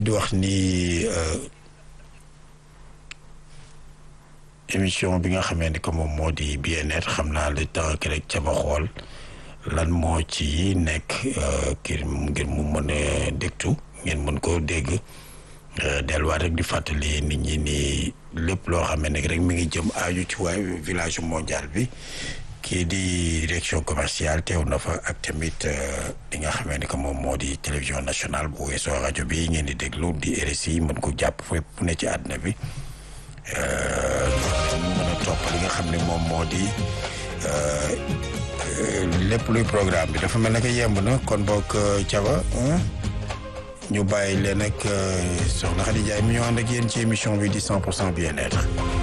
di wax ni émission bi nga xamee ni que moom moo di bien-être xam naa le temps que rek ca ba xool lan moo ci nekk kii ngir mu mën a dégtu ngeen mën koo dégg delluwaat rek di fàttali nit ñi ni lépp loo xam ne rek mi ngi jëm aaju ci waaye village mondial bi kii di direction commerciale teew na fa ak tamit li nga xamee ni que moom moo di télévision nationale bu weesoo rajo bi ngeen di déglu di RSI mën ko jàpp fépp fu ne ci àdduna bi mën a topp li nga xam ne moom moo di lépp luy programme bi dafa mel ne que yemb na kon boog Thiaba ñu bàyyi leen ak soxna Khady Ndiaye mi ñu ànd ak yéen ci émission bi di 100 pour cent bien-être